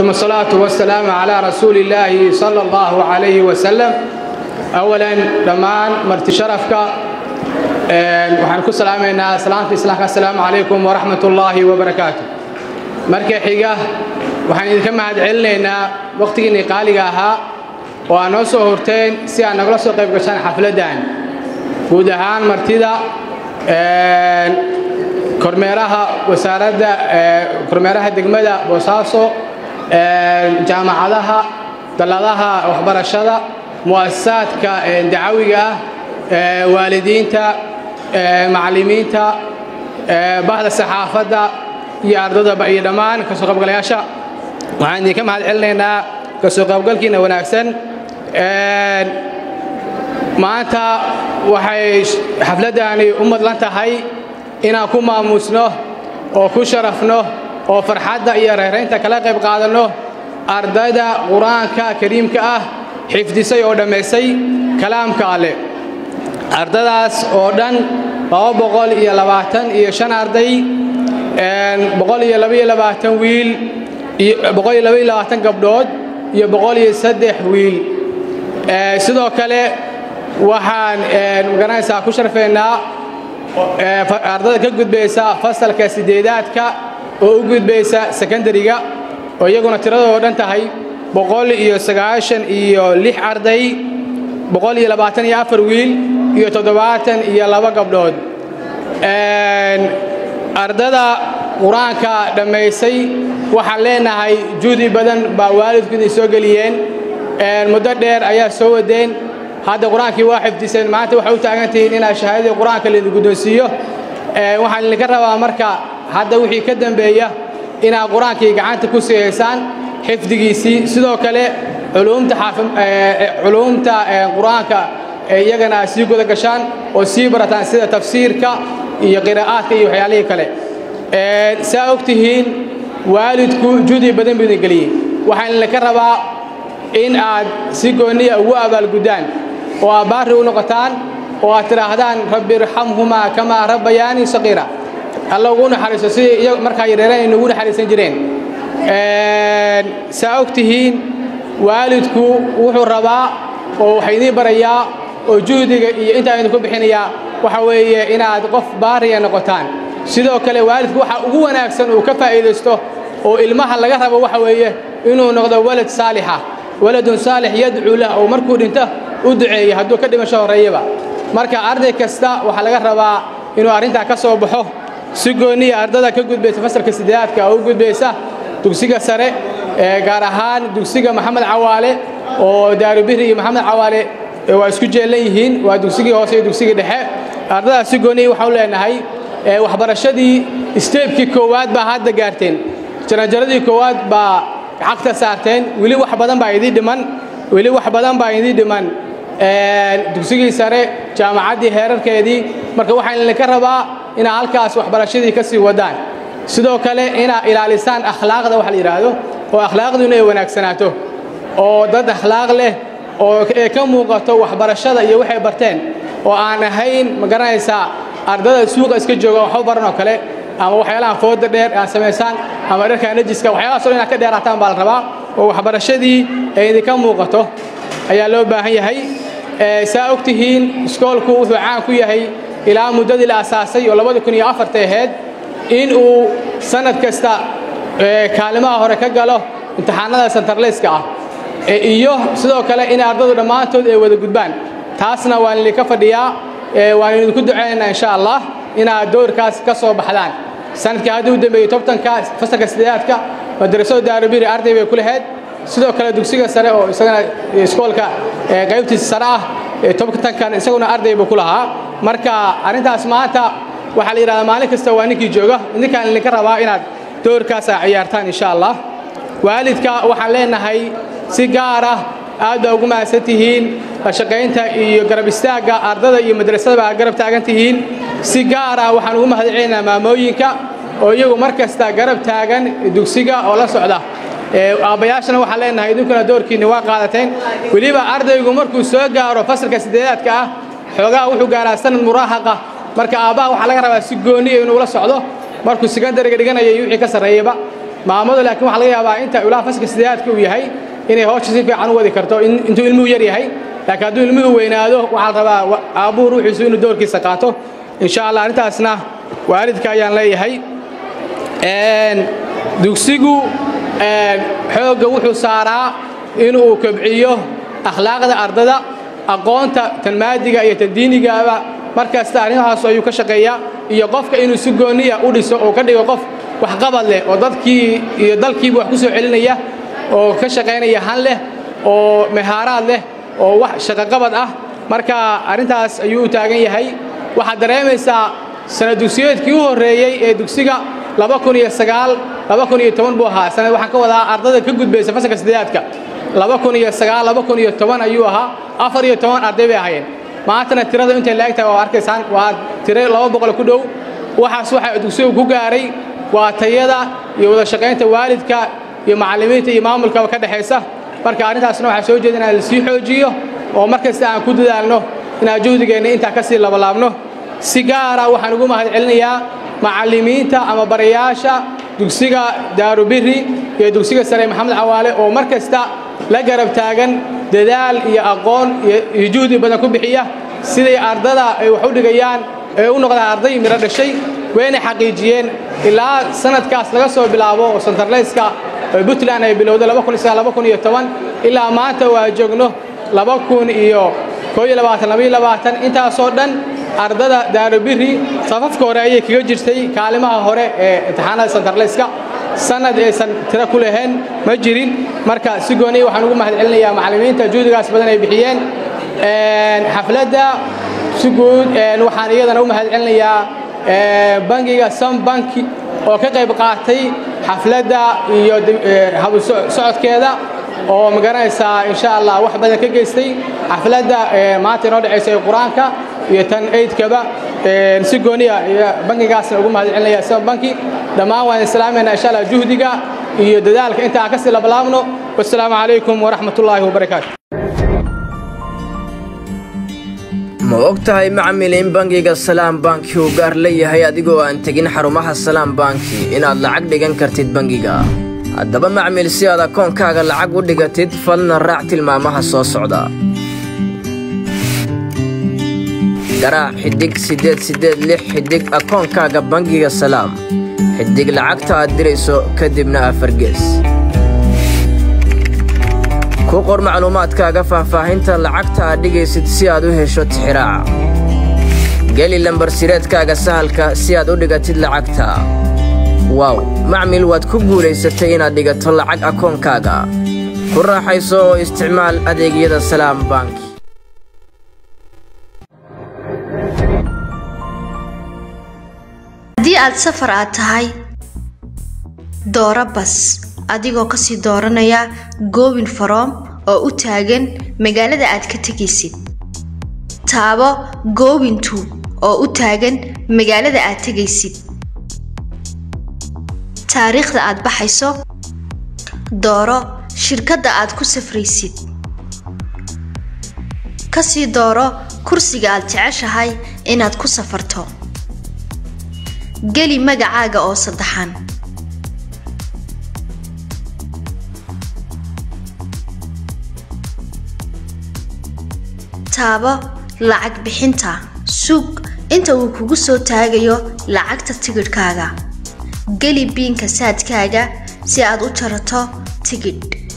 ثم الصلاة والسلام على رسول الله صلى الله عليه وسلم أولا دمان مرت شرفك waxaan ku salaamaynaa salaamta islaamka assalaamu calaykum waraxmat ullaahi wabarakaatu marka xiga waxaan idinka mahad celinaynaa waqtigiinii qaaliga ahaa oo aad noo soo horteen si aad nagala soo qayb gashaan xafladdan guud ahaan martida kormeeraha wasaaradda kormeeraha degmada boosaaso jaamacadaha dalladaha waxbarashada mu'asasaadka dacawiga ah waalidiinta macallimiinta bahda saxaafadda iyo ardadaba iyo dhammaan kasoo qaybgalayaasha waxaan idinka mahad celinaynaa kasoo qaybgalkiina wanaagsan maanta waxay xafladdani u madlan tahay inaan ku maamuusno oo ku sharafno oo farxadda iyo reeraynta kala qayb qaadanno ardayda qur-aanka kariimka ah xifdisay oo dhammaysay kalaamka alleh ardadaas oo dhan laba boqol iyo labaatan iyo shan arday boqol iyo labaiyo labaatan wiil boqol iyo labaiyo labaatan gabdhood iyo boqol iyo saddex wiil sidoo kale waxaan magaranaysaa ku sharfaynaa ardada ka gudbaysa fasalka sideedaadka oo u gudbaysa sekondariga oo iyaguna tiradoo dhan tahay boqol iyo sagaashan iyo lix arday boqol iyo labaatan iyo afar wiil iyo toddobaatan iyo laba gabdhood ardada qur-aanka dhammaysay waxaan leenahay juudi badan baa waalidku idin soo geliyeen muddo dheer ayaa soo wadeen hadda qur-aankii waa xifdiseen maanta waxay u taagan tihiin inaad shahaadadii qur-aanka laydin guddoonsiiyo waxaan idinka rabaa marka hadda wixii ka dambeeya inaad qur-aankii gacanta ku sii haysaan xifdigiisii sidoo kale culuumta qur-aanka iyagana aad sii guda gashaan oo sii barataan sida tafsiirka iyo qiraa'aadka iyo waxyaalihii kale saa og tihiin waalidku juudi badan buu idin geliyey waxaan idinka rabaa in aad si gooniya ugu abaalguddaan oo aad baarri u noqotaan oo aad tidhaahdaan rabbi irxamhumaa kamaa rabbayaanii saqiira alla ugu naxariiso sidii markaa yareereen ay nugu naxariisan jireen saa og tihiin waalidku wuxuu rabaa oo waxay idiin barayaa oo juhdiga iyo intaa idinku bixinayaa waxa weeye inaad qof baariya noqotaan sidoo kale waalidku waxa ugu wanaagsan uu ka faa'iidaysto oo ilmaha laga rabo waxa weeye inuu noqdo walad saalixa waladun saalix yadcuu lah oo markuu dhinto u duceeya hadduu ka dhimasho horreeyaba marka arday kasta waxaa laga rabaa inuu arrintaa ka soo baxo si gooniya ardada ka gudbaysa fasalka sideedaadka oo u gudbaysa dugsiga sare gaar ahaan dugsiga maxamed cawaale oo daarubiri iyo maxamed cawaale waa isku jeellan yihiin waa dugsigii hoose iyo dugsigii dhexe ardadaas si gooniya waxaa u leenahay waxbarashadii isteebkii koowaad baa hadda gaarteen jaranjaradii koowaad baa cagta saarteen weli wax badan baa idii dhiman weli wax badan baa idii dhiman dugsigii sare jaamacaddii heerarkeedii marka waxaan idinka rabaa inaad halkaas waxbarashadii ka sii wadaan sidoo kale inaad ilaalisaan akhlaaqda wax la yidhaahdo oo akhlaaqdu inay wanaagsanaato oo dad akhlaaq leh oo ee ka muuqato waxbarashada iyo waxay barteen oo aan ahayn ma garanaysaa ardada suuqa iska jooga waxba baran oo kale ama waxyaalaha fooda dheer aad samaysaan ama dharka najiska waxyaalahaas oo inaad ka dheeraataan baa la rabaa oo waxbarashadii ay idinka muuqato ayaa loo baahan yahay saa og tihiin iskoolku wuxuu caan ku yahay ilaa muddadii la asaasay oo labada kun iyo afarta ahayd in uu sanad kasta kaalimaha hore ka galo imtixaanada santarleyska ah iyo sidoo kale in ardadu dhammaantood ay wada gudbaan taasna waan idinka fadhiyaa waan idinku ducaynaynaa insha allah inaad doorkaas ka soo baxdaan sanadkii haddii u dambeeyey tobtanka fasalka sideedaadka madrasada daarubiri arday bay ku lahayd sidoo kale dugsiga sare oo isagana iskoolka qaybtiisa sare ah tobtankan isaguna arday buu ku lahaa marka arrintaas maanta waxaa la yidhahdaa maalin kasta waa ninkii jooga ninkaan idinka rabaa inaad doorkaas aa ciyaartaan insha allah waalidka waxaan leenahay si gaar ah aad baa ugu mahadsan tihiin la shaqaynta iyo garab istaagga ardada iyo madrasadaba aad garab taagan tihiin si gaar ah waxaan ugu mahad celinaynaa maamooyinka oo iyagu mar kasta garab taagan dugsiga oo la socda aabbayaashana waxaan leenahay idinkuna doorkiinni waa qaadateen weliba ardaygu markuu soo gaaro fasalka sideedaadka ah xoogaha wuxuu gaaraa sanad muraahaqa marka aabbaha waxaa laga rabaa si gooniya inuu la socdo markuu sekondariga dhiganaya iyo wixii ka sarreeyaba maamadu laakiin waxaa laga yaabaa inta ilaa fasalka sideedaadka uu yahay inay howsha si fiican u wadi karto intuu ilmuhu yar yahay laakiin hadduu ilmuhu weynaado waxaa la rabaa aabbuhu ruuxiisu inuu doorkiisa qaato insha allah arrintaasna waalidka ayaan leeyahay dugsigu xoogga wuxuu saaraa inuu kobciyo akhlaaqda ardada aqoonta tan maadiga iyo tan diinigaaba markasta arrimahaas ayuu ka shaqeeyaa iyo qofka inuu si gooniya u dhiso oo ka dhigo qof waxqabad leh oo dadkii iyo dalkiiba wax ku soo celinaya oo ka shaqaynaya han leh oo mehaaraad leh oo wax shaqoqabad ah marka arrintaas ayuu u taagan yahay waxaad dareemaysaa sana dugsiyeedkii u horreeyey ee dugsiga buu ahaa sanad waxaan ka wadaa ardada ka gudbaysa fasalka sideedaadka ayuu ahaa afar iyo toban arday bay ahaayeen maantana tirada intay la egtahay waa arkaysaan waa tiro laba boqol ku dhow waxaas waxa dugsigu ku gaaray waa tayada iyo wada shaqaynta waalidka iyo macallimiinta iyo maamulkaba ka dhexaysa marka arrintaasna waxaa soo jeeda inaan lasii xoojiyo oo mar kasta aan ku dadaalno inaan juhdigeenna intaa ka sii labalaabno si gaara waxaan ugu mahad celinayaa macallimiinta ama barayaasha dugsiga daarubiri iyo dugsiga sare maxamed cawaale oo mar kasta la garab taagan dadaal iyo aqoon iyo juhdi badan ku bixiya siday ardada ay wax u dhigayaan ee u noqdaan arday miro dhashay wayna xaqiijiyeen ilaa sanadkaas laga soo bilaabo oo santarleyska puntland ay bilowday ilaa maanta waa joogno intaasoo dhan ardada daarubiri safafka hore ayay kaga jirtay kaalimaha hore ee imtixaanada santarleyska sanad aysan tiro ku lahayn ma jirin marka si gooniya waxaan ugu mahad celinayaa macallimiinta juhdigaas badan ay bixiyeen xafladda si guud waxaan iyadana u mahad celinayaa bangiga sam banki oo ka qayb qaatay xafladda iyo socodkeeda oo magaranaysaa insha allah wax badan ka geystay xafladda maanta inoo dhexaysa ee qur-aanka iyo tan aidkaba si gooniya bankigaasna ugu mahad celinaya sam banki dhammaan waan islaamayna insha allah juhdiga iyo dadaalka inta aan kasii labalaabno wassalaamu calaykum waraxmat ullaahi wabarakaatu ma og tahay macmil in bangiga salaam banki uu gaar leeyahay adigoo aan tegin xarumaha salaam banki inaad lacag dhigan kartid bangiga haddaba macmil si aad akoonkaaga lacag u dhigatid falna raac tilmaamaha soo socda garaac xidhig siddeed siddeed lix xidhig akoonkaaga bangiga salaam xidhig lacagta aad dirayso kadibna afargees ku qor macluumaadkaaga faahfaahinta lacagta aad dhigaysid si aad u hesho tixiraaca geli lambarsireedkaaga sahalka si aad u dhigatid lacagta waaw macmil waad ku guulaysatay inaad dhigato lacag akoonkaaga ku raaxayso oo isticmaal adeegyada salaam bank haddii aad safar aad tahay dooro bas adigoo kasii dooranaya goobin faroom oo u taagan magaalada aad ka tegaysid taabo goobintu oo u taagan magaalada aad tegaysid taariikhda aad baxayso dooro shirkadda aad ku safraysid kasii dooro kursiga aad jeceshahay inaad ku safarto geli magacaaga oo saddexan taabo lacag bixinta sug inta uu kugu soo taagayo lacagta tigidhkaaga geli biinka saadkaaga si aad u jarato tigidh